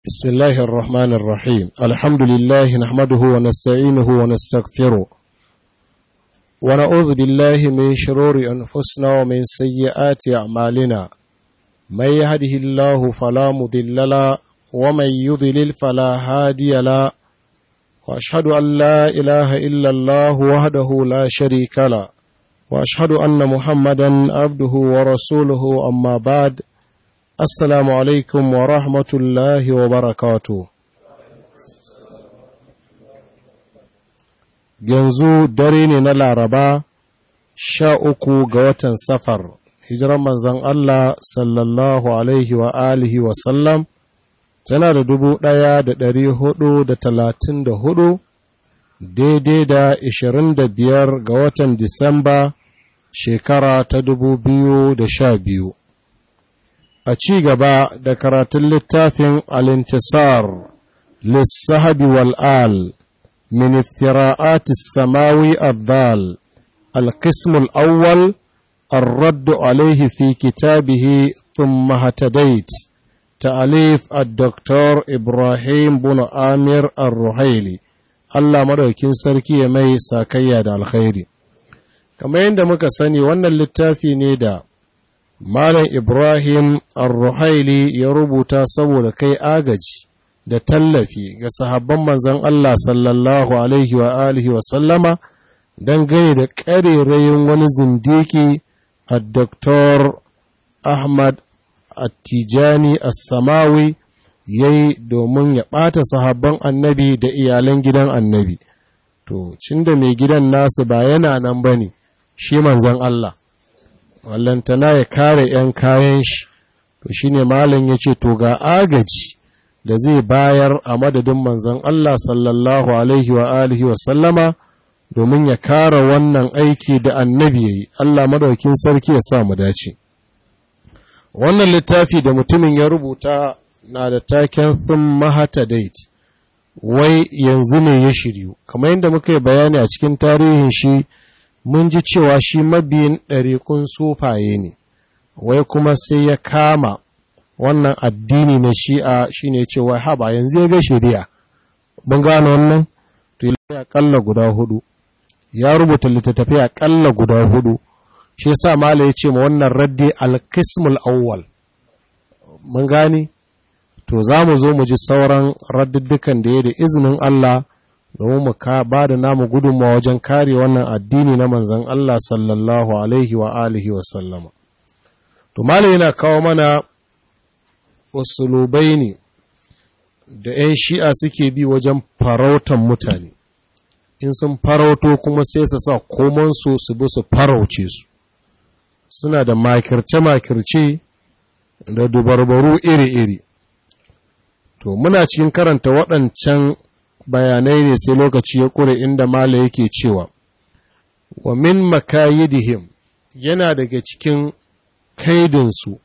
بسم الله الرحمن الرحيم الحمد لله نحمده ونستعينه ونستغفره ونعوذ بالله من شرور أنفسنا ومن سيئات أعمالنا من يهده الله فلا مضل له ومن يضلل فلا هادي له وأشهد أن لا إله إلا الله وحده لا شريك له وأشهد أن محمدا عبده ورسوله أما بعد Assalamu alaikum wa rahmatullahi wa barakatu. Yanzu dare ne na Laraba sha uku ga watan safar, hijiran manzan Allah sallallahu alaihi wa alihi wa sallam tana da dubu ɗaya da ɗari hudu da talatin da hudu daidai da ishirin da biyar ga watan Disamba shekara ta dubu biyu da sha biyu. a ci gaba da karatun littafin alintisar lissahabi wal'al min iftira'atis samawi addal القسم الأول الرد عليه في كتابه ثم هتديت تأليف الدكتور إبراهيم بن آمير الرحيلي Allah madaukin sarki ya mai sakayya da alkhairi kamar yadda muka sani wannan littafi ne da Malam Ibrahim Ar-Ruhaili ya rubuta saboda kai agaji da tallafi ga sahabban manzon Allah sallallahu Alaihi wa alihi wa sallama don gani da ƙarerayin wani zindiki a Dr. Ahmad Attijani As-Samawi ya yi domin ya ɓata sahabban annabi da iyalan gidan annabi. To, cin da mai gidan nasu ba yana nan ba ne, shi manzon Allah. wallantana ya kare ‘yan kayan shi, to shi ne malin ya ce, To ga agaji da zai bayar a madadin manzan Allah sallallahu Alaihi wa alihi wa sallama domin ya kare wannan aiki da annabi ya yi, Allah madaukin sarki ya sa mu dace. Wannan littafi da mutumin ya rubuta na da taken Thun Mahata Date, wai yanzu ne ya shiryu, kamar yadda muka yi bayani a cikin tarihin shi. mun ji cewa shi mabiyin ɗariƙun sufaye ne, wai kuma sai ya kama wannan addini na shi'a shi ne cewa haba yanzu ya ga shari'a. Mun gano wannan? To, ya ƙalla guda hudu, ya rubuta littattafai a ƙalla guda hudu, shi sa Mala ya ce ma wannan raddi alkismul awwal. Mun gani? To, za mu zo mu ji sauran radduddukan da ya da izinin Allah. domin mu ka ba da namu gudunmawa wajen kare wannan addini na manzan Allah sallallahu alaihi wa alihi wa sallama. To, malam yana kawo mana usulubai ne da ‘yan shi'a suke bi wajen farautan mutane, in sun farauto kuma sai su sa komansu su bi su farauce su, suna da makirce-makirce da dubarbaru iri-iri. To, muna cikin karanta waɗancan bayanai ne sai lokaci ya ƙure inda mala yake cewa wa min makayidihim yana daga cikin kaidinsu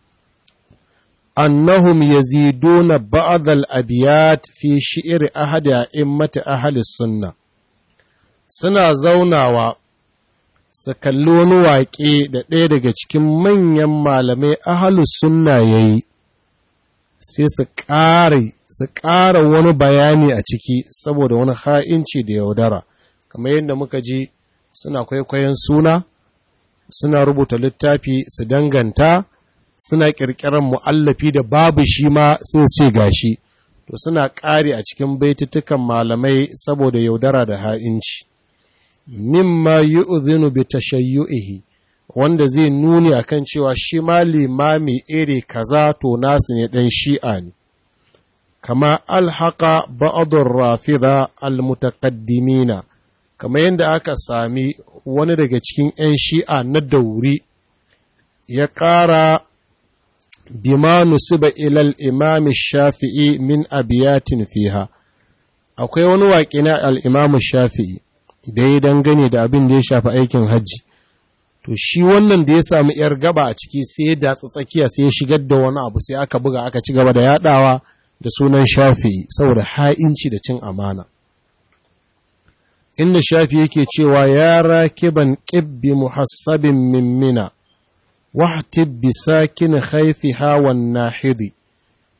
annahum yaziduna ba'd al-abyat fi shi'r ahadi a'immati ahli sunna suna zaunawa su kalli wani waƙe da ɗaya daga cikin manyan malamai ahalus sunna yayi sai su ƙare su ƙara wani bayani a ciki saboda wani ha'inci da yaudara kamar yadda muka ji suna kwaikwayon suna suna rubuta littafi su danganta suna ƙirƙirar mu'allafi da babu shi ma sai ce gashi to suna ƙari a cikin baitutukan malamai saboda yaudara da ha'inci mimma yu'dhinu bi tashayyu'ihi wanda zai nuni akan cewa shi ma limami iri kaza to nasu ne ɗan shi'a ne kama alhaka ba'adun rafida almutaqaddimina kama yadda aka sami wani daga cikin 'yan shi'a na dauri ya ƙara bima nusiba ilal imami shafi'i min abiyatin fiha akwai wani waƙi na al'imamu shafi'i da ya dangane da abin da ya shafi aikin hajji to shi wannan da ya samu 'yar gaba a ciki sai ya datsa tsakiya sai ya shigar da wani abu sai aka buga aka ci gaba da yaɗawa da sunan shafi saboda ha'inci da cin amana. Inda shafi yake cewa ya rakiban ƙibbi muhassabin mimmina, wahtib bi sakin haifi hawan nahidi,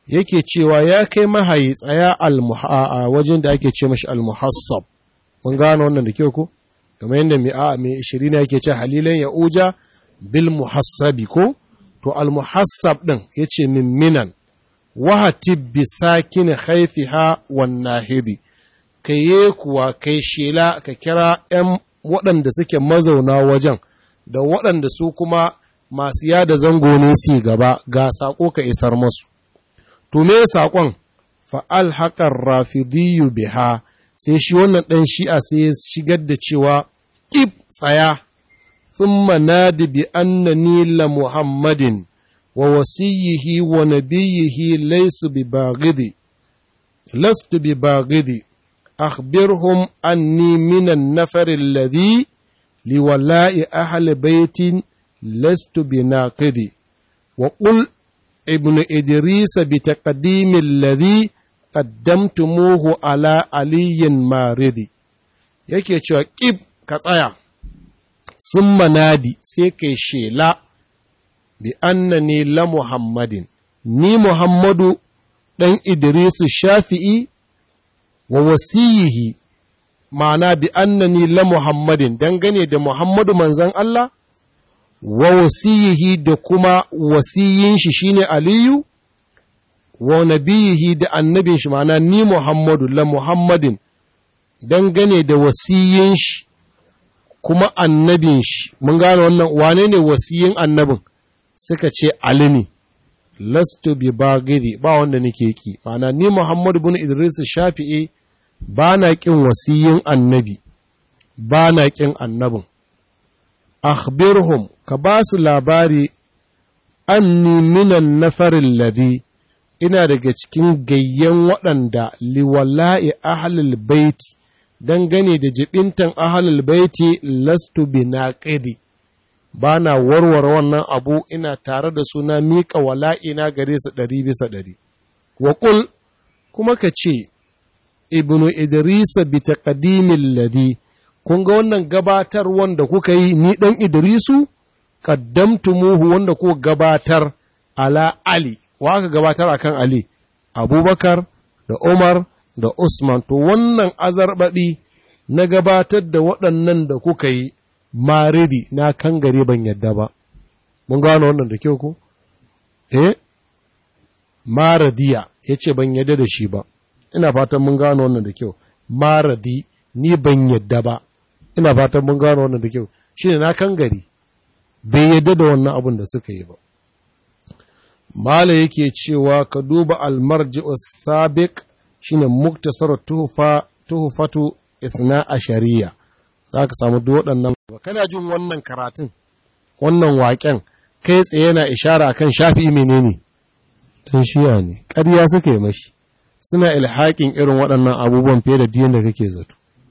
yake cewa ya kai mahayi tsaya a wajen da ake ce mashi almuhassab mun gano wannan da kyau ko kamar yadda mai a mai shirin yake ce halilan ya uja bil muhassabi ko to almuhassab din yace min minan wahatib bi sakin khayfiha wan nahidi kai kuwa kai shela ka kira 'yan waɗanda suke mazauna wajen da waɗanda su kuma masu yada zango ne su gaba ga saƙo ka isar masu. To me saƙon fa'al haƙar rafidiyu biha sai shi wannan ɗan shi'a sai ya shigar da cewa ƙib tsaya, sun manadi bi annani la Muhammadin wa wasiyihi wa nabiyihi laisu bi bagidi, lastu bi bagidi, akhbirhum anni minan nafarin ladhi liwala'i ahli baitin لست بناقدي وقل ابن إدريس بتقديم الذي قدمتموه على علي ماردي yake cewa ƙib ka tsaya sun manadi sai kai shela bi annani la muhammadin ni muhammadu ɗan idrisu shafi'i wa wasiyihi ma'ana bi annani la muhammadin dangane da muhammadu manzan Allah wa wasiyihi da kuma wasiyin shi shine Aliyu, wa nabiyihi da annabin shi ma'ana ni Muhammadu la Muhammadin dangane da wasiyin shi kuma annabin shi, mun gane wannan wane ne wasiyin annabin suka ce Ali ne, lastu bi bagiri ba wanda nake ki, ma'ana ni Muhammadu bin Idris Shafi'i ba na ƙin wasiyin annabi, ba na ƙin annabin. akhbirhum ka ba su labari anni minan nafarin ladi ina daga cikin gayyan waɗanda liwala'i ahlul baiti dangane da jibintan ahlul baiti lastu bi naqidi ba na warware wannan abu ina tare da suna miƙa wala'ina gare su ɗari bisa ɗari wa kuma ka ce ibnu idrisa bi taqdimil ladhi kun ga wannan gabatar wanda kuka yi ni ɗan Idrisu, muhu wanda kuka gabatar ala Ali, wa aka gabatar akan Ali, Abubakar da Umar da Usman, to wannan azarbaɗi na gabatar da waɗannan da kuka yi maridi na kan gare ban yadda ba. Mun gano wannan da kyau ko? Eh, maradiya ya ce ban yadda da shi ba, ina fatan mun gano wannan da kyau, maradi ni ban yadda ba. ina fatan mun gano wannan da kyau shi ne na kan gari bai yadda da wannan abin da suka yi ba mala yake cewa ka duba almarji sabiq shine muktasar tuhufa tuhufatu isna a shari'a za ka samu duk waɗannan kana jin wannan karatun wannan waƙen kai tsaye na ishara akan shafi menene dan shiya ne ƙarya suka yi mashi suna ilhaƙin irin waɗannan abubuwan fiye da diyan da kake zato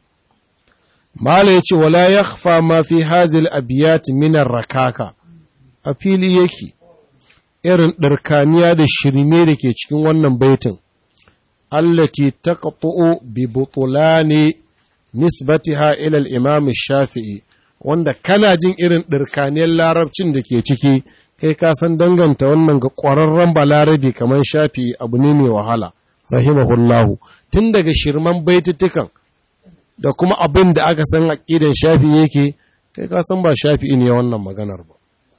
Mala ya ce, Wala ya ma fi hazil abiyat minar rakaka, a fili yake, irin ɗarkaniya da shirme da ke cikin wannan baitin, allati ta ƙaƙo'o bi butulani nisbatiha ilal imam shafi'i, wanda kana jin irin ɗarkaniyar larabcin da ke ciki, kai ka san danganta wannan ga ƙwararren balarabe kamar shafi'i abu ne mai wahala, rahimahullahu, tun daga shirman baitutukan. da kuma abin da aka san aƙidan shafi yake kai ka san ba shafi ne wannan maganar ba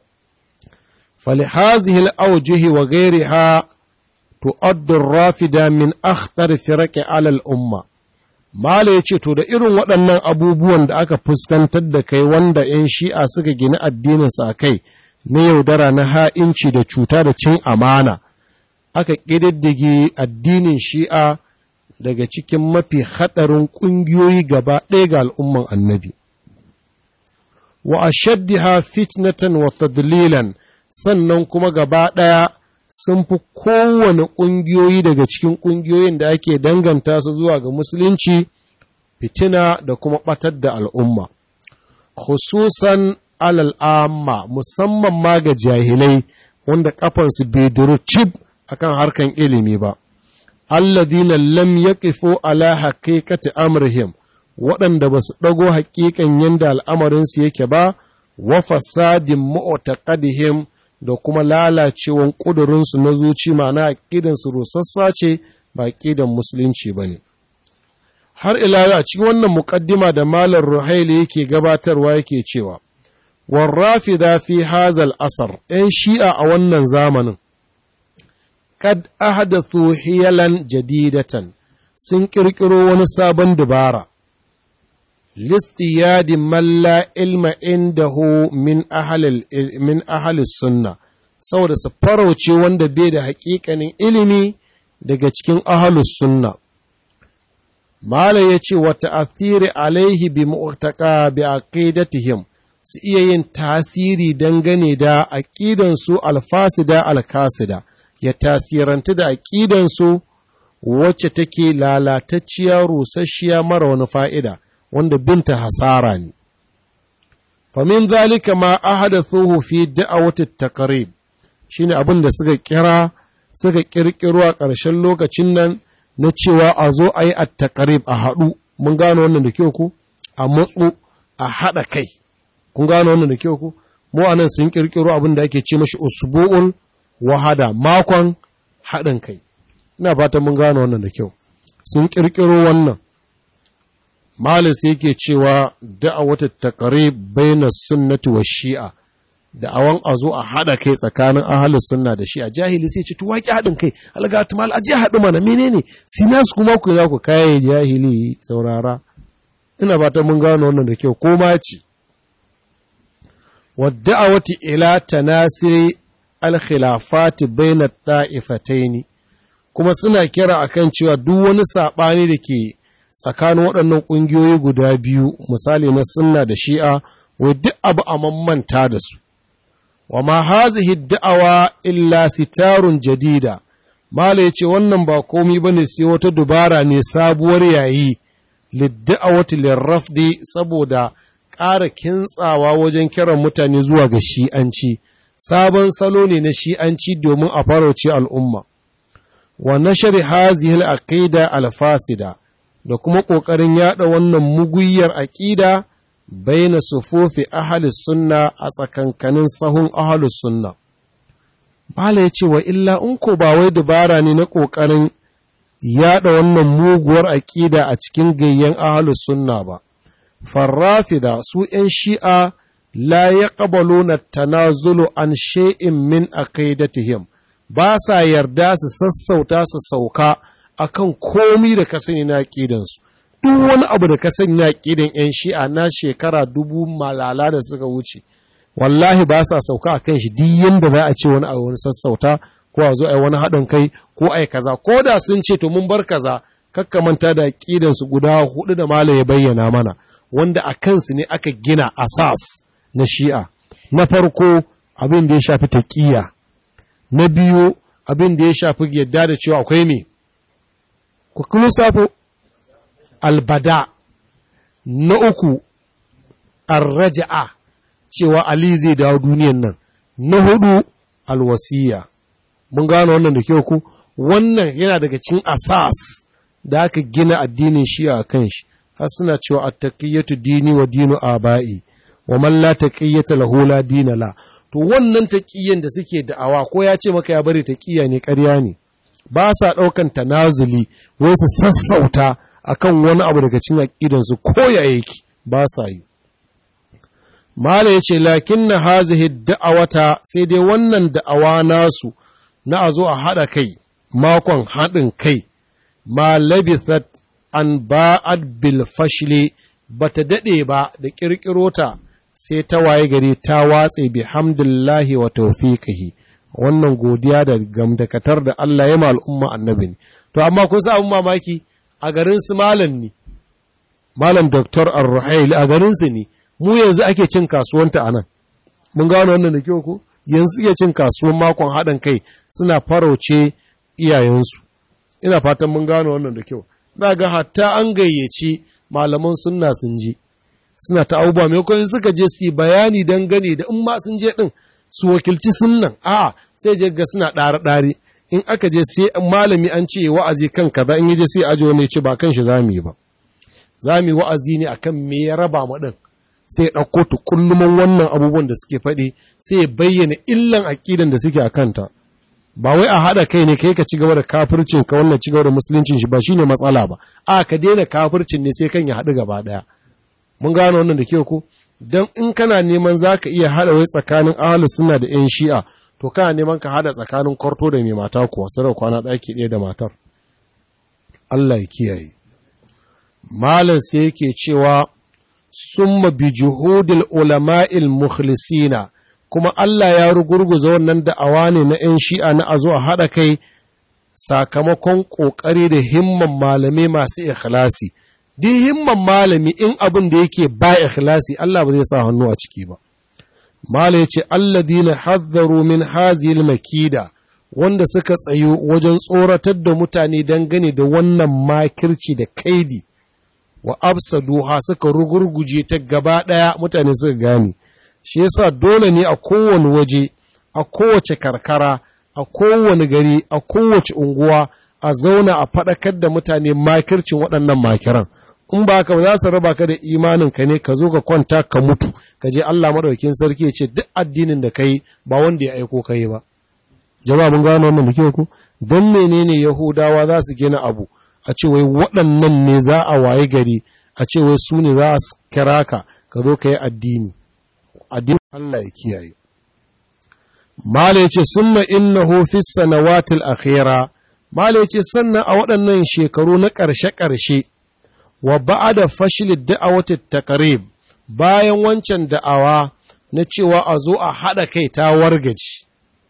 فلهذه الأوجه وغيرها تؤد الرافدة من أخطر فرق على الأمة Mala ya ce, To, da irin waɗannan abubuwan da aka fuskantar da kai wanda ‘yan shi'a suka gina addininsa a kai na yaudara na ha'inci da cuta da cin amana, aka ƙididdige addinin shi'a daga cikin mafi haɗarin ƙungiyoyi gaba ɗaya ga al'umman annabi. Wa a shaddiha fitnatan wa tadlilan sannan kuma gaba ɗaya sun fi kowane ƙungiyoyi daga cikin ƙungiyoyin da ake danganta su zuwa ga musulunci fitina da kuma ɓatar da al'umma. Khususan alal'amma musamman ma ga jahilai wanda ƙafansu bai duru cib akan harkan ilimi ba. alladina lam yaqifu ala haqiqati amrihim waɗanda ba su ɗago haƙiƙan yadda al'amarinsu yake ba wa fasadin mu'taqadihim da kuma lalacewan ƙudurinsu na zuci ma'ana aƙidansu rusassa ce ba aƙidan musulunci ba ne har ila a cikin wannan muƙaddima da malar ruhaili yake gabatarwa yake cewa warrafida fi hazal asar ‘yan shi'a a wannan zamanin kad ahadathu hiyalan jadidatan sun ƙirƙiro wani sabon dubara listiyadi malla ilma indahu min ahalil min ahalis sunna saboda su farauce wanda bai da haƙiƙanin ilimi daga cikin ahalus sunna mala ya ce wa ta'athiri alaihi bi mu'taka bi aqidatihim su iya yin tasiri dangane da aqidansu alfasida alkasida ya tasiranta da aqidansu wacce take lalatacciya rusasshiya mara wani fa'ida wanda binta hasara ne. Famin zalika ma ahadathuhu fi da'awati taqrib shine abin da suka kira suka kirkiro a ƙarshen lokacin nan na cewa a zo a yi at-taqrib a haɗu mun gano wannan da kyau ku a matsu a haɗa kai kun gano wannan da kyau ku mu anan sun kirkiro abin da ake ce mashi usbu'ul wahada makon haɗin kai ina fatan mun gano wannan da kyau sun kirkiro wannan malis yake cewa da'awatu taqrib baina sunnati wa shi'a da'awan a zo a hada kai tsakanin ahlus sunna da shi'a jahili sai ce to waki hadin kai alga tumal aje hadu mana menene sinas kuma ku za ku kai jahili saurara ina fatan mun gano wannan da kyau ko ma ce wa da'awati ila tanasiri al-khilafati baina ta'ifataini kuma suna kira akan cewa duk wani saɓani da ke tsakanin waɗannan ƙungiyoyi guda biyu misali na sunna da shi'a wai duk abu a mammanta da su wa ma hazihi da'awa illa sitarun jadida mala ya ce wannan ba komi ba ne sai wata dubara ne sabuwar yayi lidda'awati lirrafdi saboda ƙara kintsawa wajen kiran mutane zuwa ga shi'anci sabon salo ne na shi'anci domin a farauce al'umma wa nashari hazihil aqida al-fasida da kuma ƙoƙarin yaɗa wannan muguyar aƙida baina sufofi ahalus sunna a tsakankanin sahun ahalus sunna Bala ya ce wa illa in ko ba wai dabara ne na ƙoƙarin yaɗa wannan muguwar aƙida a cikin gayyen ahalus sunna ba farrafida su ‘yan shi'a la ya na tanazulu an shay'in min aqidatihim ba sa yarda su sassauta su sauka akan komi da ka sani na ƙidansu duk wani abu da ka sani na ƙidan 'yan shi'a na shekara dubu malala da suka wuce wallahi ba sa sauka a kan shi duk yadda za a ce wani abu wani sassauta ko a zo a yi wani haɗin kai ko a yi kaza ko da sun ce to mun bar kaza kakka manta da ƙidansu guda hudu da mala ya bayyana mana wanda a kansu ne aka gina asas na shi'a na farko abin da ya shafi taƙiyya na biyu abin da ya shafi yadda da cewa akwai me ku kuma safo albada na uku arraja'a cewa Ali zai dawo duniyan nan na hudu alwasiya mun gano wannan da kyau ku wannan yana daga cikin asas da aka gina addinin shi a kan shi har suna cewa attaqiyatu dini wa dinu aba'i wa man la taqiyata lahu la dina la to wannan taqiyan da suke da'awa ko ya ce maka ya bari taqiya ne ƙarya ne ba sa ɗaukan tanazuli wai su sassauta akan wani abu daga cikin aƙidansu ko ya yake ba sa yi mala ya ce lakin na hazihi da'awata sai dai wannan da'awa nasu na a zo a haɗa kai makon haɗin kai ma labithat an ba'ad bil fashli ba ta daɗe ba da ƙirƙiro ta sai ta waye gari ta watse bi hamdillahi wa tawfiqihi wannan godiya da gamdakatar da Allah ya ma al'umma annabi ne. To, amma kun sa abin mamaki a garin su malam ne, malam Dr. Ar-Ruhail a garin su ne, mu yanzu ake cin kasuwanta a nan. Mun gano wannan da kyau ko? Yanzu iya cin kasuwan makon haɗin kai suna farauce iyayensu. Ina fatan mun gano wannan da kyau. Na ga hatta an gayyaci malaman sunna sun je. Suna ta abubuwa maimakon suka je su yi bayani dangane da in ma sun je ɗin su wakilci sunnan a'a sai je ga suna ɗare-ɗare in aka je sai malami an ce wa'azi kan kaza in yaje sai ajo ne ce ba kan shi zamu yi ba zamu yi wa'azi ne akan me ya raba mu din sai ya ɗauko tukulluman wannan abubuwan da suke faɗi sai ya bayyana illan aƙidan da suke a kanta ba wai a haɗa kai ne kai ka ci gaba da kafircin ka wannan ci gaba da musuluncin shi ba shine matsala ba a ka daina kafircin ne sai kan ya haɗu gaba ɗaya mun gane wannan da ke ku don in kana neman za ka iya haɗa wai tsakanin ahalus suna da yan shi'a to kana neman ka haɗa tsakanin kwarto da mai mata kuwa sarar kwana ɗaki ɗaya da matar Allah ya kiyaye malam sai yake cewa summa bi juhudil ulama'il mukhlisina kuma Allah ya rugurguza wannan da'awa ne na 'yan shi'a na a zo a haɗa kai sakamakon ƙoƙari da himman malamai masu ikhlasi. Duk himman malami in abin da yake ba ikhlasi Allah ba zai sa hannu a ciki ba. Mala ya ce, Alladina haddaru min hazil makida wanda suka tsayo wajen tsoratar da mutane dangane da wannan makirci da kaidi wa absaduha suka rugurguje ta gaba ɗaya mutane suka gane. shi yasa dole ne a kowane waje a kowace karkara a kowane gari a kowace unguwa a zauna a faɗakar da mutane makircin waɗannan makiran in ba ka ba za su raba ka da imanin ka ne ka zo ka kwanta ka mutu ka je Allah madaukakin sarki ya ce duk addinin da kai ba wanda ya aiko kai ba jama'a mun gano wannan da ku don menene yahudawa za su gina abu a ce wai waɗannan ne za a waye gari a ce wai su ne za a kira ka ka zo ka yi addini addinin Allah ya kiyaye. Mala ya ce, Summa innahu fi sanawatil akhira Mala ya ce, sannan a waɗannan shekaru na ƙarshe-ƙarshe, wa ba'a da fashilid da'awatit taqrib bayan wancan da'awa na cewa a zo a haɗa kai ta wargaji.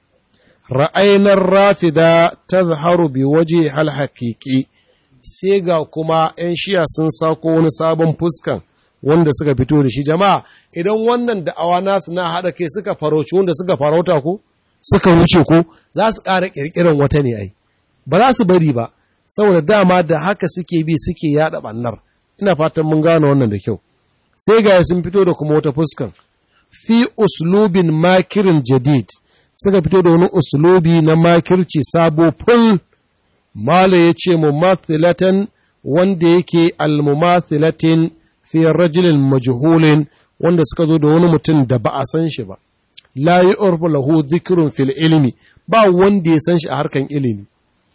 Ra'ainar rafida ta zaharu bi waje hal haƙiƙi, sai ga kuma ‘yan shiya sun sako wani sabon fuskan wanda suka fito da shi jama'a idan wannan da'awa nasu na haɗa kai suka farauci wanda suka farauta ko suka wuce ko za su ƙara ƙirƙiran wata ne ai ba za su bari ba saboda dama da haka suke bi suke yaɗa ɓannar ina fatan mun gane wannan da kyau sai ga sun fito da kuma wata fuskan fi uslubin makirin jadid suka fito da wani uslubi na makirci sabo ful mala ya ce mumathilatan wanda yake almumathilatin fi rajulin majhulin wanda suka zo da wani mutum da ba a san shi ba la yu'rafu lahu dhikrun fil ilmi ba wanda ya san shi a harkan ilimi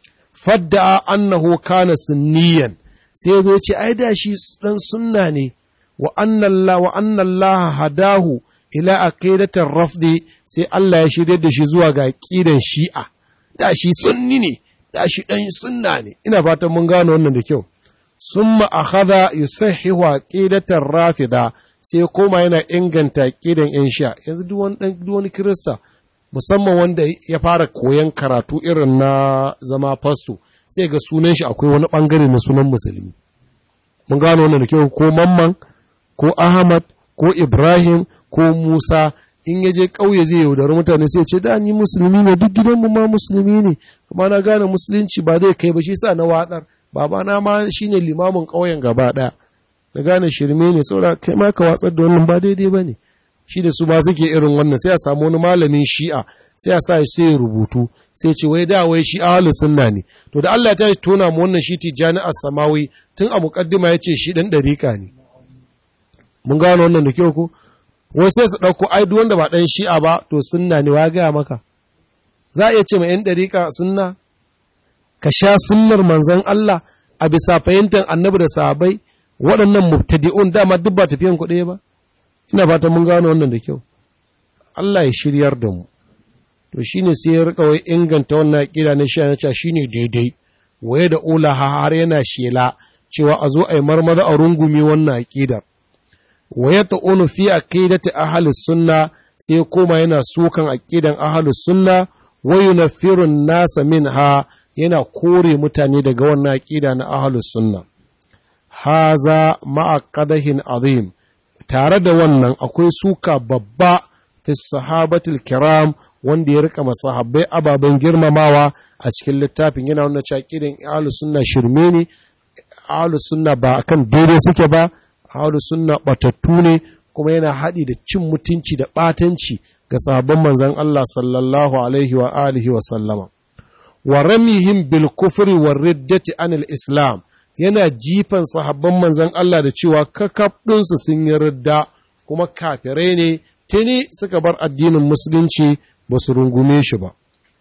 fadda annahu kana sunniyan sai zo ce ai da shi dan sunna ne wa anna Allah wa anna Allah hadahu ila aqidatir rafdi sai Allah ya shirye da shi zuwa ga aqidan shi'a da shi sunni ne da shi dan sunna ne ina fatan mun gano wannan da kyau summa akhadha yusahhihu aqidatar rafida sai koma yana inganta aqidan yan sha yanzu duk wani dan duk wani kirista musamman wanda ya fara koyan karatu irin na zama fasto sai ga sunan shi akwai wani bangare na sunan musulmi mun gano wannan da kyau ko mamman ko ahmad ko ibrahim ko musa in ya je ƙauye zai yaudari mutane sai ce da ni musulmi ne duk gidanmu ma musulmi ne kuma na gane musulunci ba zai kai ba shi sa na watsar babana ma shine limamin ƙauyen gaba ɗaya na gane shirme ne saboda kai ma ka watsar da wannan ba daidai ba ne shi da su ba suke irin wannan sai a samu wani malamin shi'a sai a sa sai ya rubutu sai ce wai da wai shi ahlus sunna ne to da Allah ya tashi tona mu wannan shi tijani as-samawi tun a muqaddima yace shi dan dariƙa ne mun gano wannan da kyau ko wai sai su dauko ai duk wanda ba dan shi'a ba to sunna ne wa ga maka za a iya ce ma yan dariƙa sunna ka sha sunnar manzon Allah a bisa fahimtar annabi da sahabbai waɗannan mubtadi'un dama duk ba tafiyan kuɗi ba ina fata mun gano wannan da kyau Allah ya shiryar da mu to shine sai ya rika wai inganta wannan aqida na shi na shine daidai waye da ula har yana shela cewa a zo a yi marmara a rungumi wannan aqidar waye ta unu fi aqidati ahlus sunna sai koma yana sukan aqidan ahlus sunna wa yunaffiru nasa minha yana kore mutane daga wannan aqida na ahlus sunna haza ma'a qadahin azim tare da wannan akwai suka babba fi sahabatul kiram wanda ya rika masahabbai ababen girmamawa a cikin littafin yana wannan cakirin ahlus sunna shirme ne ahlus sunna ba akan daidai suke ba ahlus sunna batattu ne kuma yana haɗi da cin mutunci da ɓatanci ga sahabban manzon Allah sallallahu alaihi wa alihi wa sallama wa ramihim bil kufri war riddati anil islam yana jifan sahabban manzan Allah da cewa kakaf ɗinsu sun yi ridda kuma kafirai ne tuni suka bar addinin musulunci ba su rungume shi ba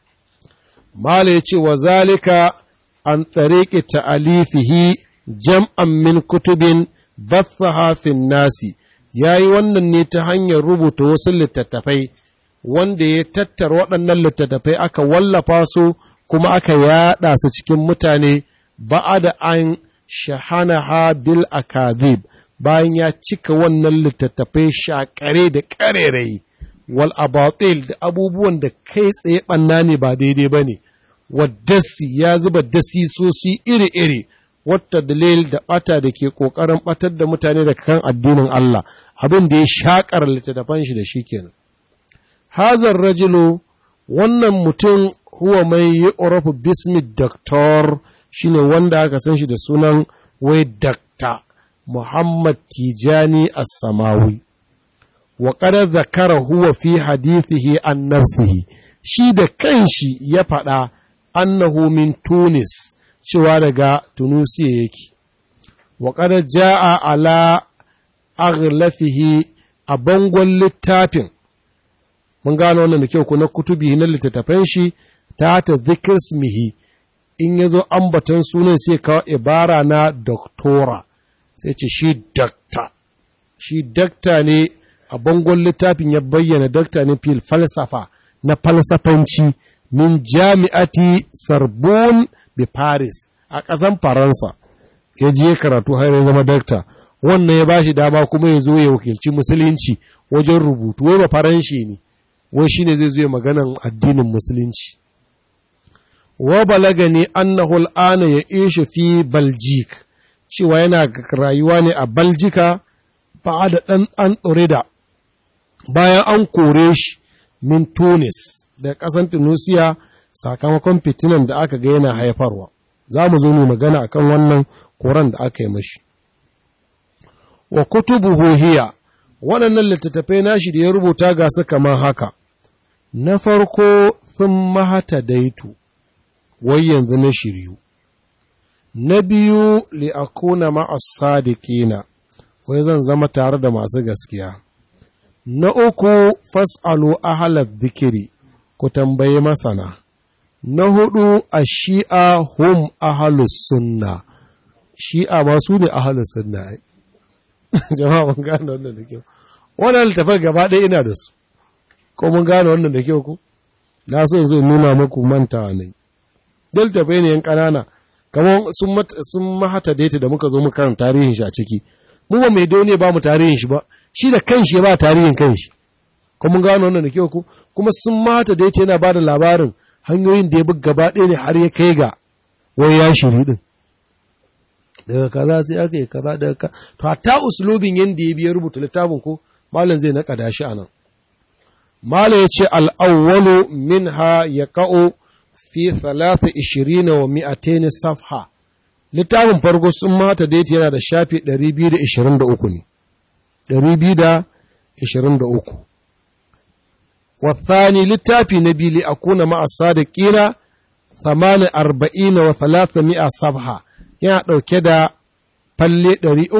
mala ya ce wa zalika an tsareki ta'alifihi jam'an min kutubin bathaha fin nasi ya yi wannan ne ta hanyar rubuta wasu littattafai wanda ya tattara waɗannan littattafai aka wallafa su kuma aka yaɗa su cikin mutane ba'a da an shahanaha bil akadhib bayan ya cika wannan littattafai shakare da ƙarerai wal abatil da abubuwan da kai tsaye ɓanna ne ba daidai ba ne waddasi ya zuba dasisosi iri-iri wata dalil da ɓata da ke ƙoƙarin ɓatar da mutane daga kan addinin Allah abin da ya shaƙar littattafan shi da shi kenan hazar rajulu wannan mutum huwa mai yi orofu bismi doktor shine wanda aka san shi da sunan wai dakta Muhammad Tijani As-Samawi wa qad zakara huwa fi hadithihi an nafsihi shi da kanshi ya faɗa annahu min Tunis cewa daga Tunusiya yake wa qad jaa ala aghlafihi a bangon littafin mun gano wannan da kyau ko na kutubi na littattafan shi ta ta zikismihi in ya zo ambaton sunan sai kawo ibara na doktora sai ce shi dakta shi dakta ne a bangon littafin ya bayyana dakta ne fil falsafa na falsafanci min jami'ati sarbon bi paris a ƙasan faransa ya je karatu har ya zama dakta wannan ya bashi dama kuma ya zo ya wakilci musulunci wajen rubutu wai ba faranshi ne wai shine zai zo ya maganan addinin musulunci wa balagani annahu al'ana ya ishe fi baljik cewa yana rayuwa ne a baljika ba da ɗan an da bayan an kore shi min tunis da ƙasan tunisia sakamakon fitinan da aka ga yana haifarwa za mu zo mu magana akan wannan koran da aka yi mashi wa kutubuhu hiya waɗannan littattafai nashi da ya rubuta ga su kamar haka na farko sun mahata daitu wai yanzu na shiryu na biyu li'akuna ma'as sadiqina wai zan zama tare da masu gaskiya na uku fas'alu ahalar dhikri ku tambaye masana na hudu a shi'a hum ahalus sunna shi'a ma su ne ahalus sunna jama'a mun gane wannan da kyau wannan littafin gaba ɗaya ina da su ko mun gane wannan da kyau ku na so zai nuna muku mantawa ne littafai ne yan ƙanana kamar sun mahata daita da muka zo mu karanta tarihin shi a ciki mu ba mai dole ba mu tarihin shi ba shi da kanshi ya ba tarihin kanshi ko mun gano wannan da kyau ku kuma sun mahata daita yana ba da labarin hanyoyin da ya bi gaba ɗaya ne har ya kai ga wai ya shiri din daga kaza sai aka yi kaza daga ka to hatta uslubin yanda ya biya rubuta littafin ko malam zai naƙada shi anan malam ya ce al-awwalu minha yaqa'u fi thalatha ishirina wa mi'ataini safha littafin farko sun mata daiti yana da shafi 223 ne 223 والثاني littafi na biyu li akuna ma'a sadiqina 48 wa 300 safha yana ɗauke da falle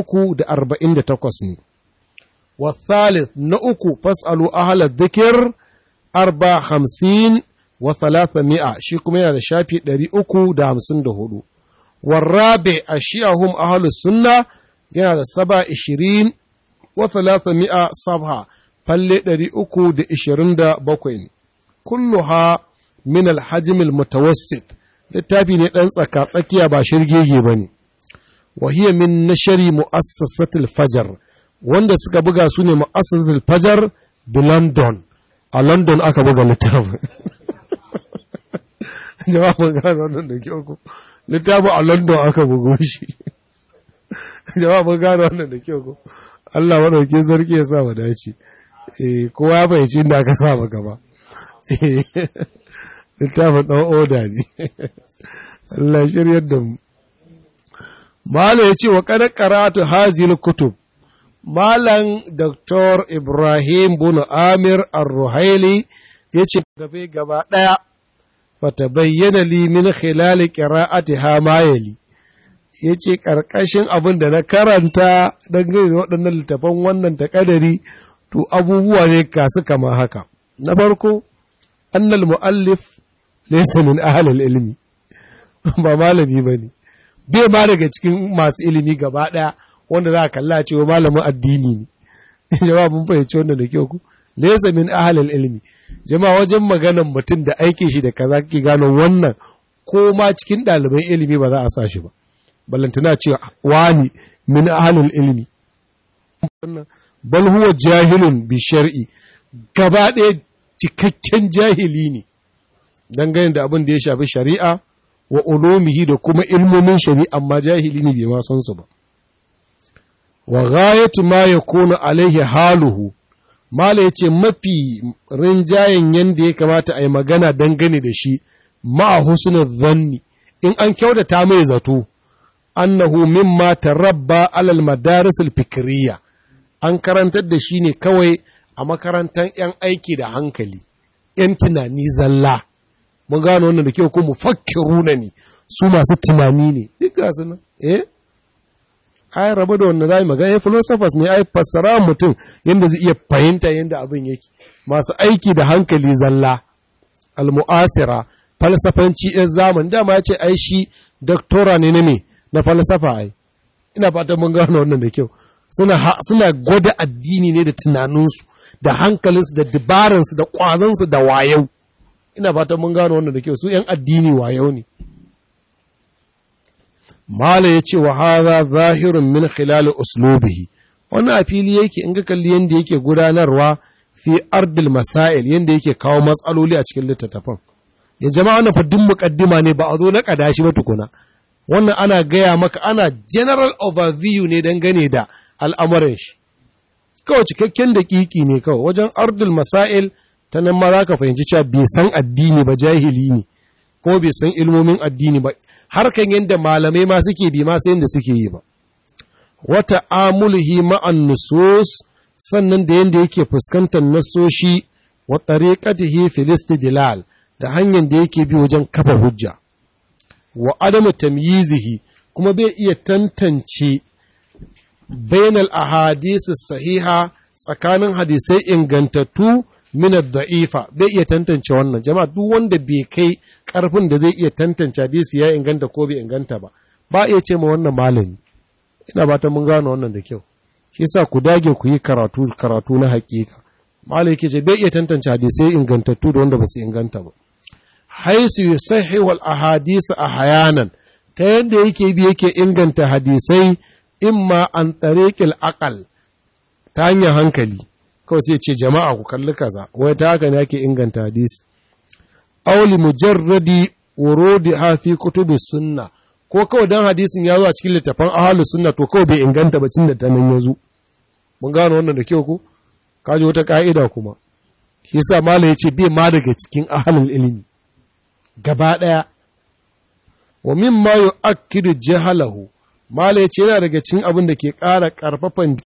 348 ne والثالث نأكو فاسألوا أهل الذكر أربع خمسين wa thalatha mi'a shi kuma yana da shafi ɗari uku da hamsin da hudu. Warrabe a shi'ahum ahalus sunna yana da saba ishirin wa thalatha mi'a sabha falle ɗari uku da ishirin da bakwai ne. Kulluha min alhajimil mutawassit littafi ne ɗan tsaka tsakiya ba shirgege ba ne. Wahiyya min nashari mu'assasatul fajar wanda suka buga su ne mu'assasatul fajar da London. A London aka buga littafin. jama'a mun gano wannan da kyau ko littafin a london aka bugo shi jama'a mun gano wannan da kyau ko Allah madauke sarki ya sa mu dace eh kowa ya fahimci inda aka sa maka ba littafin dan oda ne Allah shiryar da mu Malam ya ce wa kada karatu hazil kutub Malam Dr. Ibrahim Bunu Amir Ar-Ruhaili ya ce gabe gaba ɗaya فتبين لي من خلال قراءتها ما يلي ya ce ƙarƙashin abin da na karanta dangane da waɗannan littafan wannan takadari to abubuwa ne kasu kama haka na farko annal mu'allif laysa min ahlil ilmi ba malami bane bai ba daga cikin masu ilimi gaba ɗaya wanda za a kalla cewa malamin addini ne jama'a mun fahimci wannan da kyau ku laysa min ahlil ilmi jama'a wajen maganan mutum da aikin shi da kaza kake gano wannan ko ma cikin ɗaliban ilimi ba za a sa shi ba ballantana cewa wani min ahlul ilmi bal huwa jahilun bi shar'i gaba ɗaya cikakken jahili ne dangane da abin da ya shafi shari'a wa ulumihi da kuma ilmomin shari'a amma jahili ne bai ma san su ba wa ghayatu ma yakunu alaihi haluhu mala yace mafi rinjayen yanda ya kamata a yi magana dangane da shi ma husnul dhanni in an kyautata mai zato annahu mimma tarabba alal madaris al-fikriyya an karantar da shi ne kawai a makarantar 'yan aiki da hankali, 'yan tunani zalla. Mun gano wannan da kyau ko mu fakkiruna ne, su masu tunani ne, duk gasu nan, eh? Ai, rabu da wanda za yi magana, philosophers ne, ai, fassara mutum yadda zai iya fahimta yadda abin yake, masu aiki da hankali zalla, al-mu'asira, falsafanci 'yan zamani, dama ya ce, ai, shi doktora ne na me, na falsafa ai. Ina fatan mun gano wannan da kyau. suna, suna gwada addini ne da tunaninsu da hankalinsu da dabaransu da ƙwazansu da wayau ina fatan mun gano wannan da kyau su ‘yan addini wayau ne mala ya ce wa haza zahirun min khilali uslubihi wannan a fili yake in ga kalli yadda yake gudanarwa fi ardil masail yadda yake kawo matsaloli a cikin littattafan ya jama'a wannan fa duk muqaddima ne ba a zo na kadashi ba tukuna wannan ana gaya maka ana general overview ne dangane da al'amuran shi. Kawai cikakken daƙiƙi ne kawai, wajen ardul masail ta nan ma za ka fahimci cewa bai san addini ba jahili ne, ko bai san ilmomin addini ba, harkan yadda malamai ma suke bi ma sai yadda suke yi ba. Wata amulhi ma'an nusus sannan da yadda yake fuskantar nasoshi wa tariqatihi filistidilal da hanyar da yake bi wajen kafa hujja. Wa adamu tamyizihi kuma bai iya tantance bainal ahadisi sahiha tsakanin hadisai ingantattu min da'ifa bai iya tantance wannan jama'a duk wanda bai kai karfin da zai iya tantance hadisi ya inganta ko bai inganta ba ba iya ce ma wannan malami ina ba ta mun gano wannan da kyau shi yasa ku dage ku yi karatu karatu na hakika malai yake ce bai iya tantance hadisai ingantattu da wanda ba su inganta ba haisu yusahihu al ahadisi ahyanan ta yadda yake bi yake inganta hadisai imma an tariƙil aƙal ta hanyar hankali kawai sai ce jama'a ku kalli kaza wai ta haka ne ake inganta hadisi auli mujarradi wurudi hafi kutubu sunna ko kawai dan hadisin ya zo a cikin littafan ahlus sunna to kawai bai inganta ba cin da ta nan ya zo mun gano wannan da kyau ko kaji wata ka'ida kuma shi yasa mala ya ce bai ma daga cikin ahlul ilimi gaba daya wa mimma yu'akkidu jahalahu Mala ya ce yana daga cin abin da ke ƙara ƙarfafan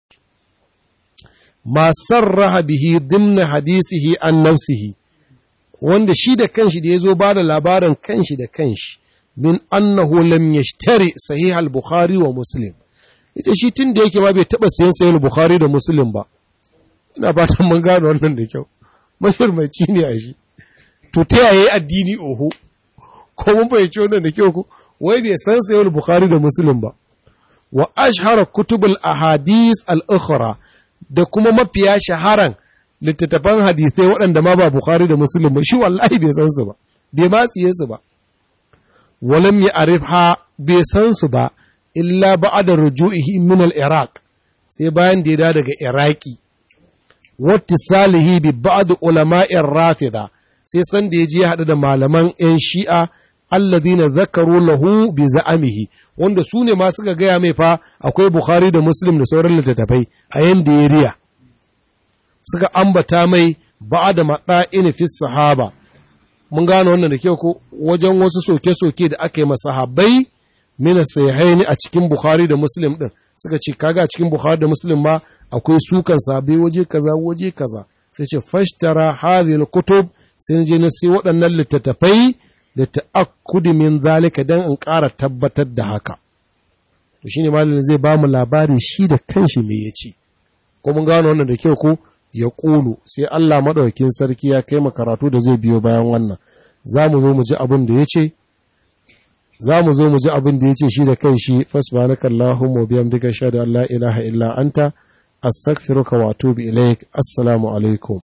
masar raha bihi dimna hadisihi an nafsihi, wanda shi da kanshi da ya zo ba da labarin kanshi da kanshi, min annahu lam yashtari sahih al-Bukhari wa Muslim. Ita shi tun da yake ma bai taɓa sayan sahih al-Bukhari da Muslim ba, ina fatan mun gano wannan da kyau, mashirmaci ne a shi. To ta yaya addini oho, ko mun fahimci wannan da kyau ko, wai bai san sahih al-Bukhari da Muslim ba. wa ashhara kutubul ahadis al-ukhra da kuma mafiya shaharan littattafan hadisai waɗanda ma ba Bukhari da Muslim ba shi wallahi bai san su ba bai ma tsiye su ba walam ya'rifha bai san su ba illa ba'da ruju'ihi min al-Iraq sai bayan da ya da daga Iraki wattisalihi bi ba'd ulama'ir rafida sai san da ya je haɗu da malaman 'yan shi'a alladhina zakaru lahu bi za'amihi wanda su ne ma suka gaya mai fa akwai Bukhari da Muslim da sauran littattafai a yanda ya riya suka ambata mai ba da maɗa'ini fi sahaba mun gano wannan da kyau ko wajen wasu soke-soke da aka yi masahabai mina sahihaini a cikin Bukhari da Muslim din suka ce kaga a cikin Bukhari da Muslim ma akwai sukan sabai waje kaza waje kaza sai ce fashtara hadhihi kutub sai je na sai waɗannan littattafai da ta'akkudi min zalika dan in ƙara tabbatar da haka to shine malamin zai ba mu labari shi da kanshi me ya ce ko mun gano wannan da kyau ko ya ƙulu sai Allah maɗaukin sarki ya kai mu karatu da zai biyo bayan wannan za mu zo mu ji abin da ya ce za mu zo mu ji abin da ya ce shi da kan shi fasbanaka Allahumma biyamdika shahadu an la ilaha illa anta astaghfiruka wa atubu ilaik assalamu alaikum